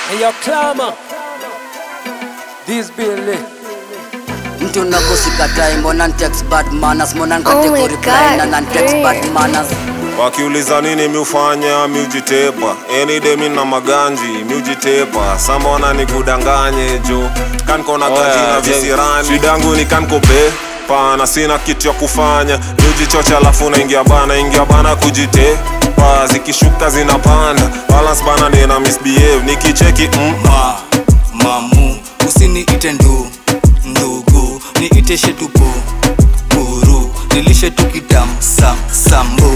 And your clamor. This Billy. mtu nakusikatai mbona ntext bad manners mbona nkate Oh my kureply God, na nantext great. bad manners wakiuliza nini miufanya miujitepa enide mi na maganji miujitepa sambona ni kudanganye jo kankona Oya, kajina je- visirani shidangu ni kankope pana sina kitu ya kufanya miujichocha alafu naingia bana ingia bana kujitepa zikishuka zinapanda balance bana nina misbehave nikicheki mm, ma mamu usiniite ndu ndugu niite shetupu buru nilishe tukidam sam sambu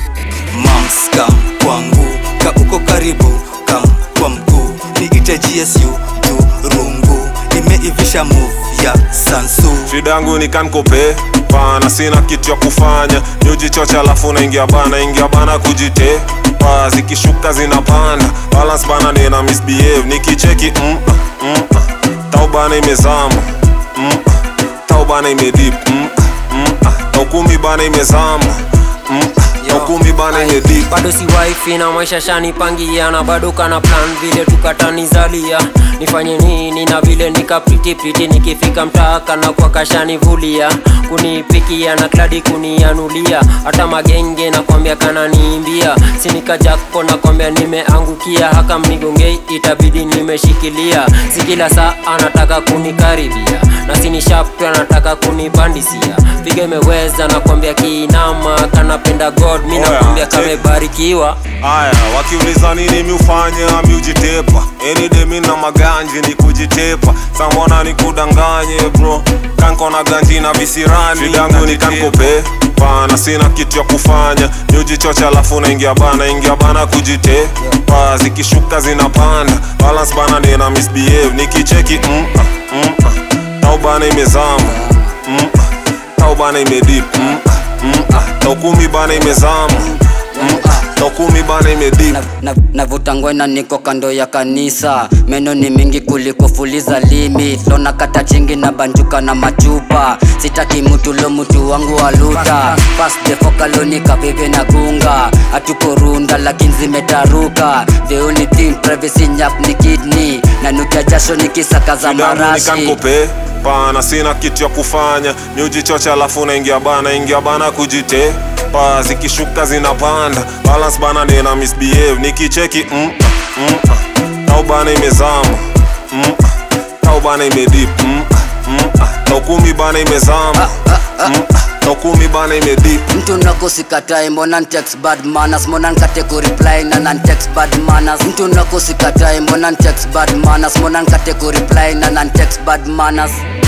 mamskam kwangu ka uko karibu kam kwa mguu niite gsu turungu imeivisha move ya sansu shidangu ni kankope pana sina kitu ya kufanya niujichocha alafu naingia bana ingia bana kujitepa zikishuka zinapanda balance bana nina misbehave nikicheki mm, mm, taubana imezama mm, taubana imedip mm, mm, taukumi bana imezama mm, taukumi bana imedip bado si wifi na maisha shanipangia na bado kana plan vile tukatanizalia nifanye nini na vile nikapritipiti nikifika mtaaka na kwa kashanivulia kunipikia na kladi kunianulia hata magenge nakwambia kananiimbia sinikajako nakwambia nimeangukia haka mnigongei itabidi nimeshikilia si kila saa anataka kunikaribia na sinishaptu anataka kunibandisia piga imeweza nakwambia kiinama kanapenda god mi Oya, nakwambia check. kamebarikiwa aya wakiuliza nini miufanya miujitepa enide na maganji ni kujitepa sambona ni kudanganye bro kankona ganji na visirani shidangu ni kankope pana sina kitu ya kufanya miujichocha alafu naingia bana ingia bana kujitepa zikishuka zinapanda balance bana nina misbehave nikicheki mm, mm, taubana imezama mm, taubana imedip mm, mm, taukumi bana imezama mm, taukumi bana imedip Na- na- navuta ngwena niko kando ya kanisa meno ni mingi kuliko fuliza limit lona kata chingi na banjuka na machupa sitaki mtu lo mtu wangu waluta pasdefokalonika vive na gunga hatuko runda lakini zimetaruka the only thing privacy nyap ni kidney na nukia jasho nikisaka za Shidangu ni marashi kankope pana sina kitu ya kufanya miujichocha alafu naingia bana ingia bana kujitepa zikishuka zinapanda balance bana nina misbehave nikicheki mm, mm, tau bana imezama mm, tau bana imedip mm, mm, taukumi bana imezama mm, taukumi bana imedip mtu nakusikatai mbona ntext bad manners mbona nkate kureply na nantext bad manners mtu nakusikatai mbona ntext bad manners mbona nkate kureply na nantext bad manners